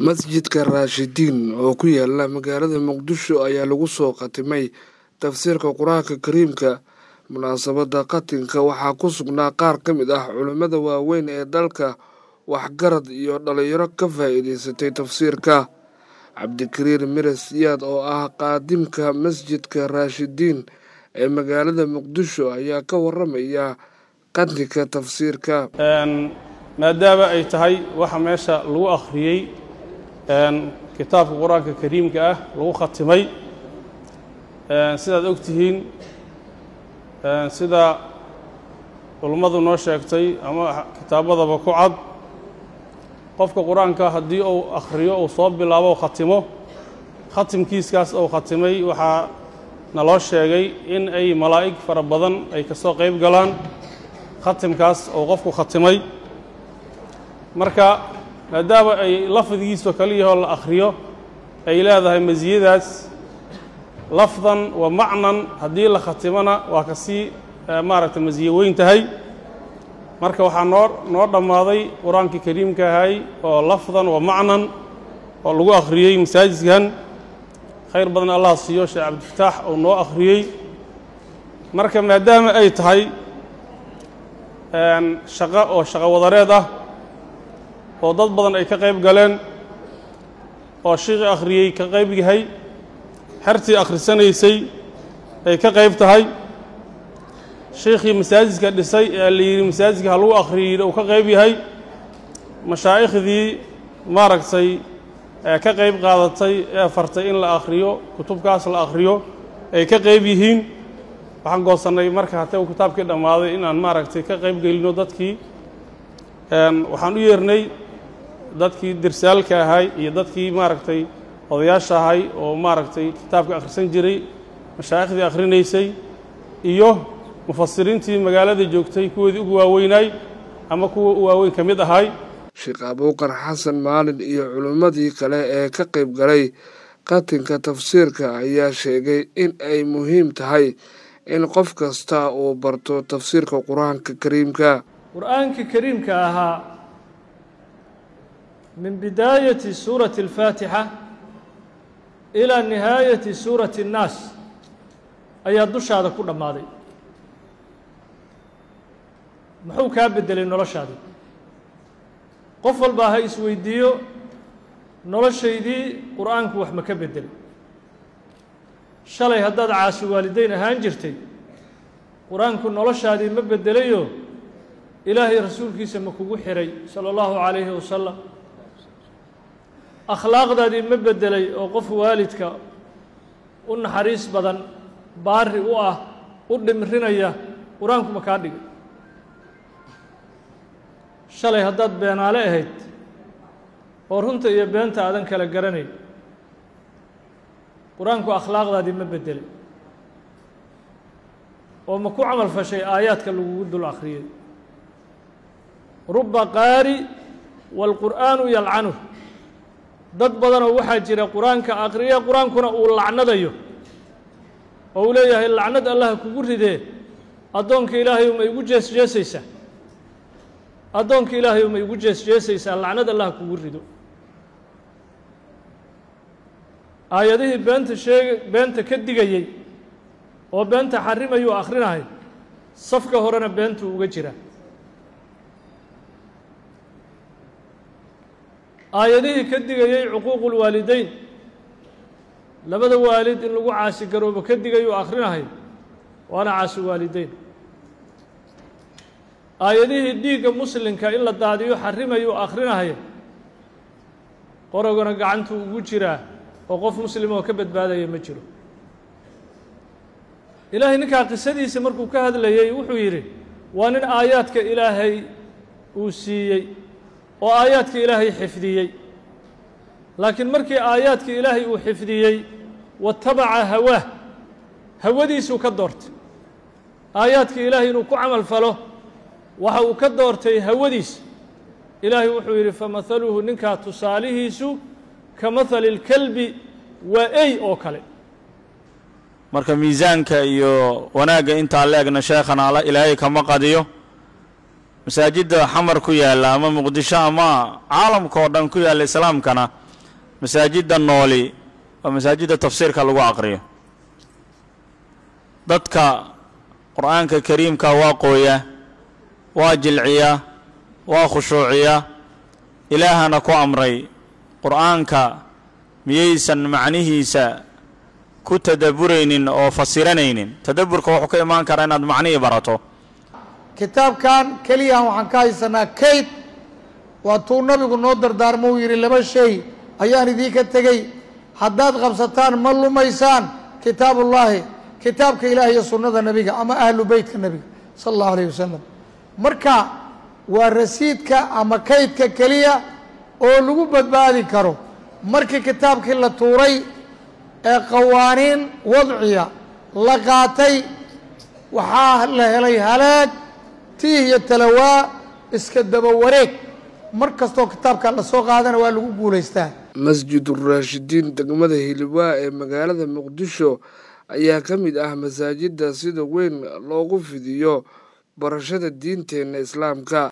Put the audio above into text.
masjidka raashidiin oo ku yaala magaalada muqdisho ayaa lagu soo khatimay tafsiirka qur-aanka kariimka munaasabadda khatinka waxaa ku sugnaa qaar ka mid ah culimmada waaweyn ee dalka waxgarad iyo dhalinyaro ka faa'iidaysatay tafsiirka cabdikariir mire siyaad oo ah qaadimka masjidka raashidiin ee magaalada muqdisho ayaa ka waramaya qatinka tafsiirka maadaama ay tahay waxa meesha lagu akhriyey kitaabka qur-aanka kariimka ah lagu khatimay sidaad og tihiin sida culummadu noo sheegtay ama kitaabadaba ku cad qofka qur-aanka haddii uu akhriyo uu soo bilaabo khatimo khatimkiiskaas uu khatimay waxaa naloo sheegay in ay malaa'ig fara badan ay ka soo qayb galaan khatimkaas uu qofku khatimay marka maadaama ay lafdigiiso kaliyahoo la akhriyo ay leedahay masiyadaas lafdan wa macnan haddii la khatimona waa ka sii maaragtay masiye weyn tahay marka waxaa noo noo dhammaaday qur-aankii kariimka ahay oo lafdan wa macnan oo lagu akhriyey masaajidkan khayr badan allah siiyo sheekh cabdifataax uu noo akhriyey marka maadaama ay tahay shaqo oo shaqo wadareed ah oo dad badan ay ka qayb galeen oo shiiqii akhriyey ka qayb yahay xertii akhrisanaysay ay ka qayb tahay shiikhii masaajidka dhisay ee la yidhi masaajidka ha lagu akhriyey uu ka qayb yahay mashaaikhdii maaragtay ee ka qayb qaadatay ee fartay in la akhriyo kutubkaas la akhriyo ay ka qayb yihiin waxaan goosannay marka hatee uu kitaabkii dhammaaday inaan maaragtay ka qayb gelino dadkii waxaan u yeernay dadkii dirsaalka ahay iyo dadkii maaragtay odayaasha ahay oo maaragtay kitaabka akhrisan jiray mashaa'ikhdii akhrinaysay iyo mufasiriintii magaalada joogtay kuwoodii ugu waaweynaay ama kuwa u waaweyn ka mid ahay sheekh abuukar xasan maalin iyo culimmadii kale ee ka qayb galay qatinka tafsiirka ayaa sheegay in ay muhiim tahay in qof kasta uu barto tafsiirka qur-aanka kariimka qur-aanka kariimka ahaa min bidaayati suurati alfaatixa ilaa nihaayati suurati annaas ayaa dushaada ku dhammaaday muxuu kaa beddelay noloshaadii qof walbaa ha isweydiiyo noloshaydii qur-aanku wax ma ka beddelay shalay haddaad caasi waalideyn ahaan jirtay qur-aanku noloshaadii ma beddelayoo ilaahay rasuulkiisa ma kugu xiray sala allahu calayhi wasalam akhlaaqdaadii ma beddelay oo qof waalidka u naxariis badan baari u ah u dhimrinaya qur-aanku ma kaa dhigay shalay haddaad beenaale ahayd oo runta iyo beenta aadan kala garanayn qur-aanku akhlaaqdaadii ma beddelay oo ma ku camal fashay aayaadka lagugu dul akhriyay ruba qaari waalqur'aanu yalcanuh dad badanoo waxaa jira qur-aanka akhriya qur-aankuna uu lacnadayo oo uu leeyahay lacnad allaha kugu ridee addoonka ilaahayu ma igu jees jeesaysaa addoonka ilaahayu ma igu jees jeesaysaa lacnad allaha kugu rido aayadihii beenta sheega beenta ka digayey oo beenta xarimayuu akhrinahay safka horena beentuu uga jiraa aayadihii ka digayey cuquuqu lwaalideyn labada waalid in lagu caasi garoobo ka digayuu akhrinahay waana caasi waalideyn aayadihii dhiigga muslimka in la daadiyo xarimayuu akhrinahay qorogana gacantuu ugu jiraa oo qof muslim oo ka badbaadaya ma jiro ilaahay ninkaa qisadiisa markuu ka hadlayey wuxuu yidhi waa nin aayaadka ilaahay uu siiyey oo aayaadka ilaahay xifdiyey laakiin markii aayaadka ilaahay uu xifdiyey watabaca hawaah hawadiisuu ka doortay aayaadka ilaahay inuu ku camal falo waxa uu ka doortay hawadiisa ilaahay wuxuu yidhi famahaluhu ninkaa tusaalihiisu ka mahali اlkelbi waa ey oo kale marka miisaanka iyo wanaagga intaa leegna sheekhana ilaahay kama qadiyo masaajidda xamar ku yaalla ama muqdisho ama caalamka oo dhan ku yaalla islaamkana masaajidda nooli waa masaajidda tafsiirka lagu aqriyo dadka qur-aanka kariimka waa qooya waa jilciya waa khushuuciya ilaahana ku amray qur-aanka miyaysan macnihiisa ku tadabburaynin oo fasiranaynin tadabburka wuxuu ka imaan karaa inaad macnihii barato kitaabkan keliyahan waxaan ka haysanaa kayd waa tuu nabigu noo dardaarmo uu yidhi laba shay ayaan idiinka tegey haddaad qabsataan ma lumaysaan kitaabullaahi kitaabka ilaah iyo sunnada nebiga ama ahlu beytka nebiga sala allahu alayh wasalam marka waa rasiidka ama kaydka keliya oo lagu badbaadi karo markii kitaabkii la tuuray ee qawaaniin wadciya la qaatay waxaa la helay halaag tiih iyo talawaa iska daba wareeg mar kastoo kitaabkan la soo qaadana waa lagu guulaystaa masjiduraashidiin degmada hilibaa ee magaalada muqdisho ayaa ka mid ah masaajidda sida weyn loogu fidiyo barashada diinteenna islaamka